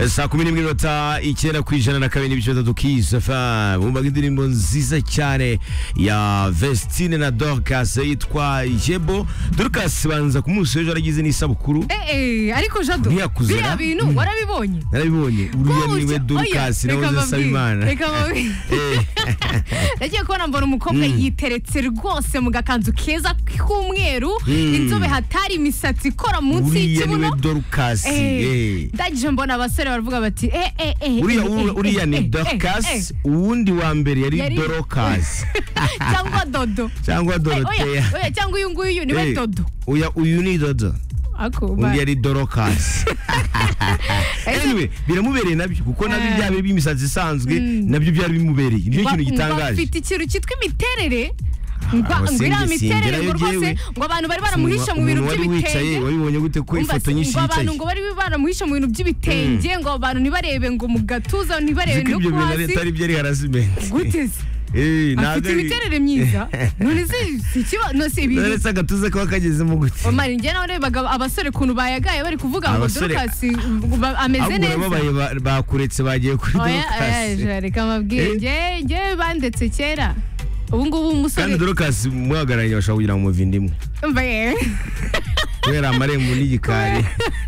saa kumi n'imwe n'iminota icyenda ku ijana na kabiri n'ibice bitatu kiss fm bumvaga indirimbo nziza cyane ya vestine na dorcas yitwa yebo dorcas banza ku munsi w'ejo yaragize n'isabukuru Eh, eh, ariko jado Ntiyakuze, biriya ra? bintu warabibonye narabibonye uriya niwe Oya, dorcas reka nawe mbabwire, asaba imana reka mbabwire. Eh, nagiye kubona mbona umukobwa yiteretse rwose mu gakanzu keza k'umweru inzobe hatari imisatsi ikora munsi uriya niwe y'ikibuno dorcas eh. Eh, ndangije mbona abasore baravuga bati eh, eh, eh, uriya eh, eh, uriya eh, ni eh, eh, dorcas uwundi wa mbere yari Yari- dorocas eh. cyangwa dodo cyangwa Eh, oya, doroteya oya, cyangwa uyu nguyu niwe Eh, dodo uya uyu ni dodo Ako, ba- undi yari dorocas Ese- anyway biramubereye nabyo kuko nabyo Eh. byaba by'imisatsi isanzwe nabyo byari bimubereye nicyo Ba- kintu mba gitangaje Bafite ikintu cyitwa imiterere mba aho ngo iriya sinjye miterere singerayo ngo rwose jyewe. ngo abantu bari baramuhisha mu bintu wari wicaye by'ibitenge wabibonye gute ko Umva, ifoto nyinshi ngo yicaye abantu ngo bari baramuhisha mu bintu by'ibitenge ngo abantu ntibarebe ngo mu gatuza ntibarebe ko no ibyo ku bintu hasi atari byo ari harasimenti gute se afite imiterere myiza none se si ikiba- no si ibintu naretse agatuza kaba kagezemo gute Omar, njye nawe narebaga abasore ukuntu bayagaye bari kuvuga ngo Abasore- Dorcas ba- ameze ahubwo neza urababaye ba- bakuretse bagiye kuri oya oya dorokasi ejo, reka mabwire Eh? njye njye bandetse kera ubu ngubu umusore kandi dorokasi mwahagararanye bashobora kugira ngo umuvindimu Mva, eh. kubera amarembo n'igikari